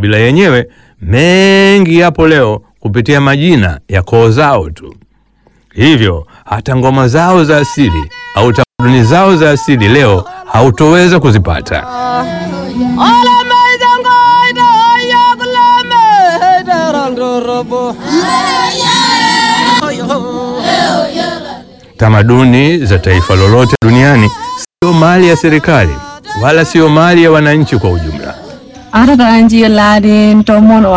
makabila yenyewe mengi yapo leo kupitia majina ya koo zao tu. Hivyo hata ngoma zao za asili au tamaduni zao za asili leo hautoweza kuzipata. Tamaduni za taifa lolote duniani sio mali ya serikali wala sio mali ya wananchi kwa ujumla. Ara da anji laden to mon